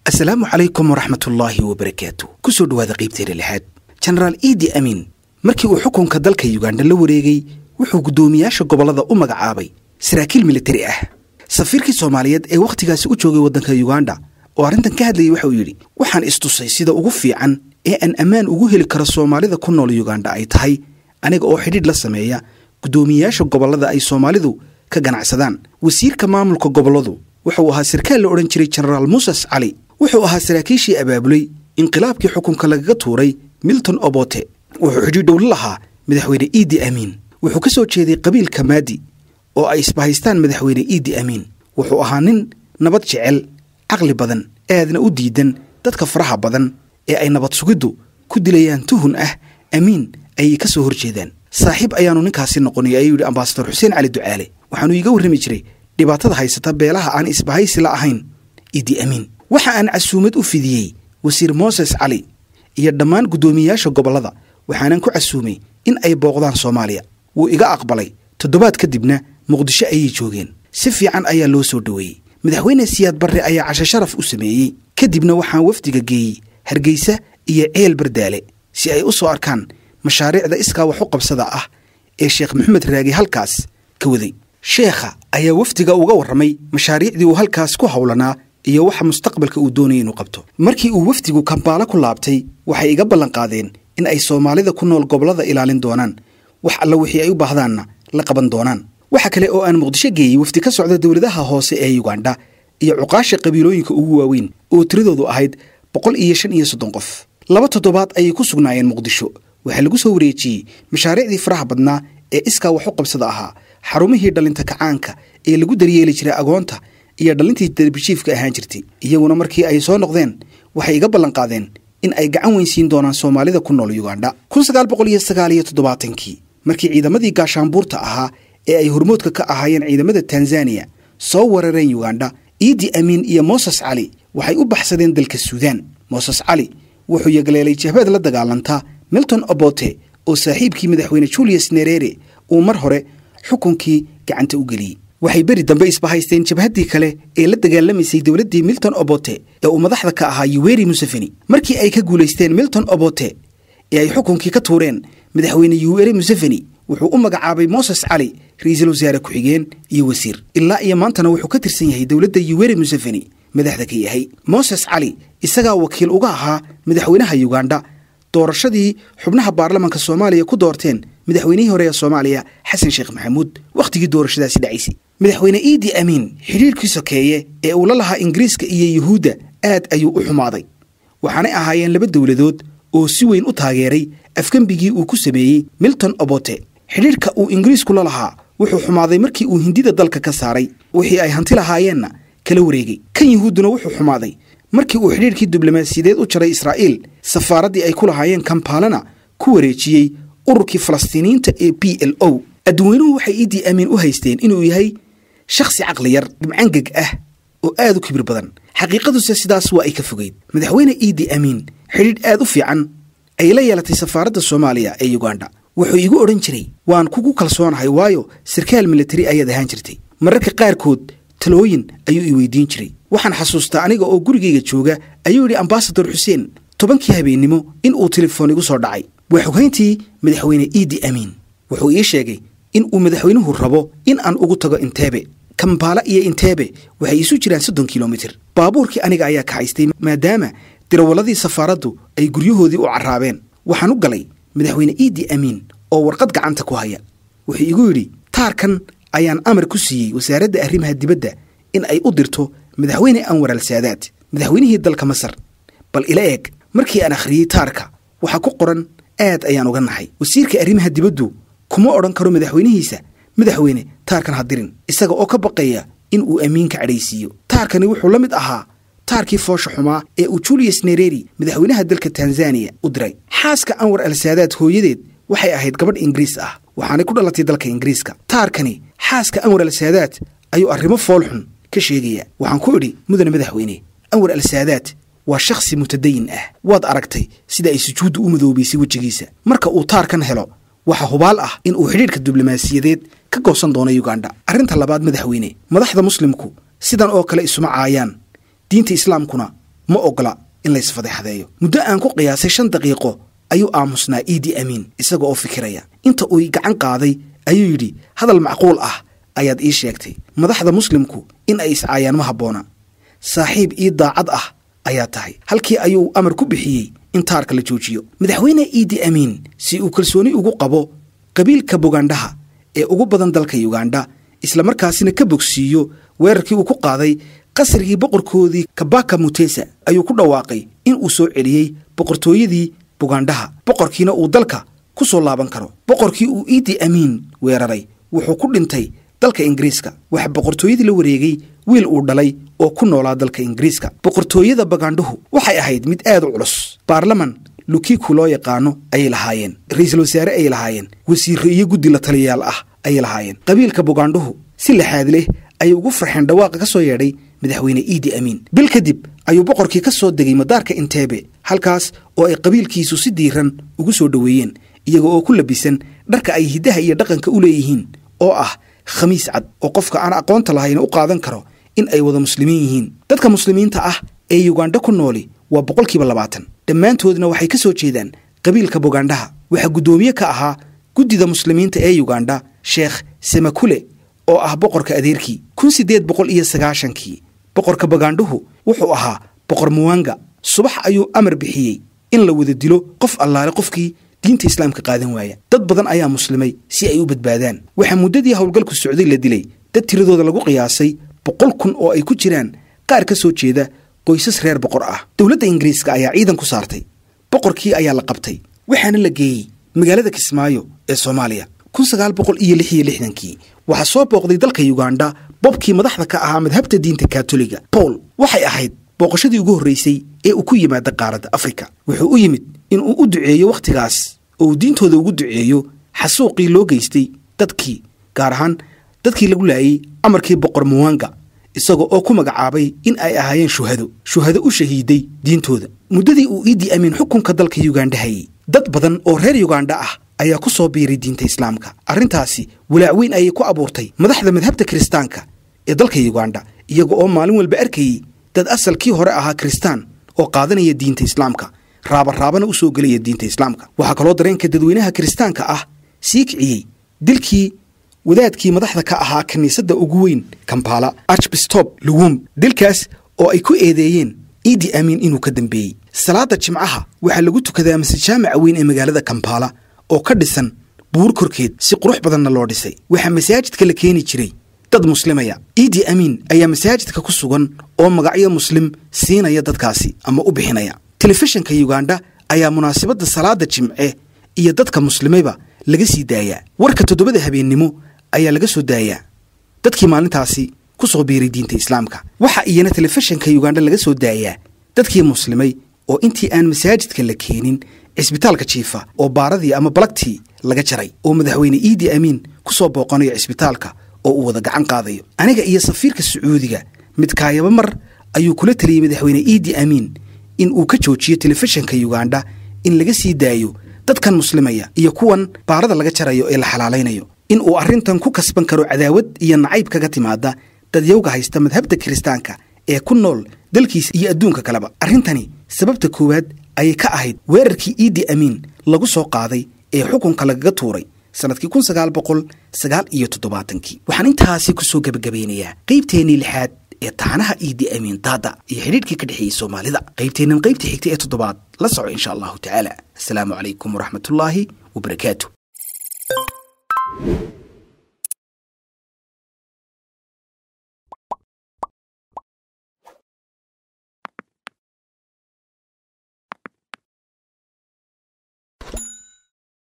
asalaamu calaykum waraxmatullaahi wabarakaatu ku soo dhowaada qaybteena lixaad jenaraal iidi amiin markii uu xukunka dalka yuganda la wareegay wuxuu guddoomiyaasha gobollada u magacaabay saraakiil militari ah safiirkii soomaaliyeed ee wakhtigaasi u joogay waddanka yuganda oo arrintan ka hadlayay waxa uu yidhi waxaan istusay sida ugu fiican ee aan ammaan ugu heli karo soomaalida ku nool yuganda ay tahay aniga oo xidhiidh la sameeya guddoomiyayaasha gobollada ay soomaalidu ka ganacsadaan wasiirka maamulka gobolladu wuxuu ahaa sarkaal la odhan jiray jenaraal muses cali wuxuu ahaa saraakiishii abaabulay inqilaabkii xukunka lagaga tuuray milton obote wuxuu xidhiidhow la lahaa madaxweyne iidi amiin wuxuu ka soo jeeday qabiilka maadi oo ay isbahaystaan madaxweyne iidi amiin wuxuu ahaa nin nabad jecel caqli badan aadna u diidan dadka faraha badan ee ay nabad sugiddu ku dilayaan tuhun ah amiin ayay ka soo hor jeedaan saaxiib ayaannu ninkaasi noqonay ayuu yidhi ambasador xuseen cali ducaale waxaanuu iiga warrami jiray dhibaatada haysata beelaha aan isbahaysi la ahayn iidi amiin waxa aan casuumad u fidiyey wasiir mooses cali iyo dhammaan guddoomiyeyaasha gobollada waxaanan ku casuumay in ay booqdaan soomaaliya wuu iga aqbalay toddobaad kadibna muqdisho ayay joogeen si fiican ayaa loo soo dhoweeyey madaxweyne siyaad barre ayaa cashe sharaf u sameeyey kadibna waxaan wafdiga geeyey hargeysa iyo ceel bardaale si ay u soo arkaan mashaariicda iskaa wax u qabsada ah ee sheekh maxamed raagi halkaas ka waday sheekha ayaa wafdiga uga warramay mashaariicdii uu halkaas ku howlanaa iyo waxa mustaqbalka uu doonayay inuu qabto markii uu wafdigu kambaalo ku laabtay waxay iga ballanqaadeen in ay soomaalida ku nool gobollada ilaalin doonaan wax alla wixii ay u baahdaanna la qaban doonaan waxa kale oo aan muqdisho geeyey wafdi ka socda dowladaha hoose ee yuganda iyo cuqaasha qabiilooyinka ugu waaweyn oo tiradoodu ahayd boqol iyo shan iyo soddon qof laba toddobaad ayay ku sugnaayeen muqdisho waxaa lagu soo wareejiyey mashaariicdii faraha badnaa ee iskaa wax u qabsada ahaa xarumihii dhallinta kacaanka ee lagu daryeeli jiray agoonta iyo dhallintii darbijiifka ahaan jirtay iyaguna markii ay soo noqdeen waxay iga ballanqaadeen in ay gacan weynsiin doonaan soomaalida ku nool yuganda kun sagaal boqol iyo sagaal iyo toddobaatankii markii ciidamadii gaashaanbuurta ahaa ee ay hormoodka ka ahaayeen ciidamada tanzaniya soo weerareen yuganda iidi amiin iyo mooses cali waxay u baxsadeen dalka suudaan mooses cali wuxuu yagleelay jahbaad la dagaalanta milton obote oo saaxiibkii madaxweyne julius nerere uu mar hore xukunkii gacanta u geliyey waxay beri dambe isbahaysteen jabhaddii kale ee la dagaalamaysay dowladdii milton obote ee uu madaxda ka ahaa yuweri museveni markii ay ka guulaysteen milton obote ee ay xukunkii ka tuureen madaxweyne yuweri museveni wuxuu u magacaabay mooses cali ra-iisul wasaare ku-xigeen iyo wasiir ilaa iyo maantana wuxuu ka tirsan yahay dowladda yuweri museveni madaxda ka yahay mooses cali isagaa wakiil uga ahaa madaxweynaha yuganda doorashadii xubnaha baarlamanka soomaaliya ku doorteen madaxweynihii hore ee soomaaliya xasan sheekh maxamuud wakhtigii doorashadaasi dhacaysay madaxweyne iidi amiin xidhiirkii sokeeye ee uu la lahaa ingiriiska iyo yuhuudda aad ayuu u xumaaday waxaanay ahaayeen laba dowladood oo si weyn u taageeray afgembigii uu ku sameeyey milton obote xidhiirka uu ingiriisku la lahaa wuxuu xumaaday markii uu hindida dalka ka saaray wixii ay hanti lahaayeenna kala wareegay kan yuhuudduna wuxuu xumaaday markii uu xidhiirkii diblomaasiyadeed u jaray israa'iil safaaraddii ay ku lahaayeen kampaalana ku wareejiyey ururkii falastiiniyiinta ee b l o adduweynuhu waxay iidii amiin u haysteen inuu yahay shakhsi caqli yar dhibcangeg ah oo aad u kibir badan xaqiiqaduse sidaas waa ay ka fogeyd madaxweyne iidi amiin xidhiidh aad u fiican ay la yeelatay safaaradda soomaaliya ee yuganda wuxuu iigu odhan jiray waan kugu kalsoonahay waayo sarkaal militari ayaad ahaan jirtay mararka qaarkood talooyin ayuu i weydiin jiray waxaan xasuustaa aniga oo gurigayga jooga ayuu yidhi ambasador xuseen tobankii habeennimo in uu telefoon igu soo dhacay waa xoghayntii madaxweyne iidi amiin wuxuu ii sheegay in uu madaxweynuhu rabo in aan ugu tago inteebe kambaala iyo inteebe waxay isu jiraan soddon kilomitir baabuurkii aniga ayaa kaxaystay maadaama dirawalladii safaaraddu ay guryahoodii u carraabeen waxaan u galay madaxweyne iidi amiin oo warqad gacanta ku haya wuxuu igu yidhi taarkan ayaan amar ku siiyey wasaaradda arrimaha dibadda in ay u dirto madaxweyne anwar al saadaad madaxweynihii dalka masar bal ila eeg markii aan akhriyey taarka waxaa ku qoran aad ayaan uga naxay wasiirka arrimaha dibaddu kuma odhan karo madaxweynihiisa madaxweyne taarkan ha dirin isaga oo ka baqaya in uu amiinka cadhaysiiyo taarkani wuxuu la mid ahaa taarkii foosha xumaa ee uu julius nereri madaxweynaha dalka tanzaniya u diray xaaska anwar al saadaad hooyadeed waxay ahayd gabadh ingiriis ah waxaanay ku dhalatay dalka ingiriiska taarkani xaaska anwar al saadaad ayuu arrimo foolxun ka sheegaya waxaan ku idhi mudane madaxweyne anwar al saadaad waa shakhsi mutadayin ah waad aragtay sida ay sujuuddu u madoobaysay wejigiisa marka uu taarkan helo waxaa hubaal ah in uu xidhiidhka diblomaasiyadeed ka goosan doono yuganda arrinta labaad madaxweyne madaxda muslimku sidan oo kale isuma caayaan diinta islaamkuna ma ogola in laysfadeexadeeyo muddo aan ku qiyaasay shan daqiiqo ayuu aamusnaa iidi amiin isaga oo fikiraya inta uu gacan qaaday ayuu yidhi hadal macquul ah ayaad ii sheegtay madaxda muslimku in ay iscaayaan ma habboona saaxiib ii daacad ah ayaa tahay halkii ayuu amar ku bixiyey in taarka la joojiyo madaxweyne iidi amiin si uu kalsooni ugu qabo qabiilka bugandhaha ee ugu badan dalka yugandha islamarkaasina ka bogsiiyo weerarkii uu ku qaaday qasrigii boqorkoodii kabaka mutesa ayuu ku dhawaaqay in uu soo celiyey boqortooyadii bugandhaha boqorkiina uu dalka ku soo laaban karo boqorkii uu iidi amiin weeraray wuxuu ku dhintay dalka ingiriiska waxaa boqortooyadii la wareegay wiil uu dhalay oo ku noolaa dalka ingiriiska boqortooyada bagandhuhu waxay ahayd mid aad u culus baarlaman lukiku loo yaqaano ayay lahaayeen ra-iisul wasaare ayay lahaayeen wasiirro iyo guddi la taliyayaal ah ayay lahaayeen qabiilka bugandhuhu si laxaad leh ayay ugu farxeen dhawaaqa ka soo yeedhay madaxweyne iidi amiin bil kadib ayuu boqorkii ka soo degay madaarka inteebe halkaas oo ay qabiilkiisu si diiran ugu soo dhoweeyeen iyaga oo ku labisan dharka ay hiddaha iyo dhaqanka u leeyihiin oo ah khamiis cad oo qofka aan aqoonta lahayn u qaadan karo in ay wada muslimiin yihiin dadka muslimiinta ah ee yugandha ku nooli waa boqolkiiba labaatan dhammaantoodna waxay ka soo jeedaan qabiilka bugandhaha waxaa guddoomiye ka ahaa guddida muslimiinta ee yugandha sheekh semakule oo ah boqorka adeerkii kun siddeed boqol iyo sagaashankii boqorka bagandhuhu wuxuu ahaa boqor muwanga subax ayuu amar bixiyey in la wada dilo qof allaale qofkii diinta islaamka qaadan waaya dad badan ayaa muslimay si ay u badbaadaan waxaa muddadii howlgalku socday la dilay dad tiradooda lagu qiyaasay boqol kun oo ay ku jiraan qaar ka soo jeeda qoysas reer boqor ah dowladda ingiriiska ayaa ciidan ku saartay boqorkii ayaa la qabtay waxaana la geeyey magaalada kismaayo ee soomaaliya kun sagaal boqol iyo lix iyo lixdankii waxaa soo booqday dalka yugandha bobkii madaxda ka ahaa madhabta diinta katoliga paul waxay ahayd booqashadii ugu horraysay ee uu ku yimaada qaaradda afrika wuxuu u yimid in uu u duceeyo wakhtigaas oo uu diintooda ugu duceeyo xasuuqii loo geystay dadkii gaar ahaan dadkii lagu laayey amarkii boqor muwanga isaga oo ku magacaabay in ay ahaayeen shuhado shuhado u shahiiday diintooda muddadii uu iidi amiin xukunka dalka yugandha hayey dad badan oo reer yugandha ah ayaa ku soo biiray diinta islaamka arrintaasi walaac weyn ayay ku abuurtay madaxda madhabta kiristaanka ee dalka yugandha iyaga oo maalin walba arkayey dad asalkii hore ahaa kiristaan oo qaadanaya diinta islaamka raabaraabana u soo gelaya diinta islaamka waxaa kaloo dareenka dadweynaha kiristaanka ah sii kiciyey dilkii wadaadkii madaxda ka ahaa kiniisadda ugu weyn kampala archbistop luwum dilkaas oo ay ku eedeeyeen iidi amiin inuu ka dambeeyey salaada jimcaha waxaa lagu tukadaa masjid jaamaca weyn ee magaalada kampala oo ka dhisan buur korkeed si qurux badanna loo dhisay waxaa masaajidka la keeni jiray dad muslimaya iidi amiin ayaa masaajidka ku sugan oo magacyo muslim siinaya dadkaasi ama u bixinaya telefishinka yugandha ayaa munaasabadda salaada jimce iyo dadka muslimayba laga sii daayaa warka toddobada habeennimo ayaa laga soo daayaa dadkii maalintaasi ku soo biiray diinta islaamka waxaa iyana telefishinka yugandha laga soo daayaa dadkii muslimay oo intii aan masaajidka la keenin cisbitaalka jiifa oo baaradii ama balagtii laga jaray oo madaxweyne iidi amiin ku soo booqanayo cisbitaalka oo uu wada gacan qaadayo aniga iyo safiirka sacuudiga midkaayaba mar ayuu kula taliyey madaxweyne iidi amiin in uu ka joojiyo telefishinka yugandha in laga sii daayo dadkan muslimaya iyo kuwan baarada laga jarayo ee la xalaalaynayo in uu arrintan ku kasban karo cadaawad iyo nacayb kaga timaada dadyowga haysta madhabta kiristaanka ee ku nool dalkiisa iyo adduunka kaleba arrintani sababta koowaad ayay ka ahayd weerarkii iidi amiin lagu soo qaaday ee xukunka lagaga tuuray sannadkii kun sagaal boqol sagaal iyo toddobaatankii waxaan intaasi ku soo gebagabeynayaa qaybteennii lixaad ee taxanaha iidi amiin daada iyo xidhiidhkii ka dhexeeyey soomaalida qaybteennan qaybta xigta ee toddobaad la soco insha allahu tacaala asalaamu calaykum waraxmatullaahi wabarakaatu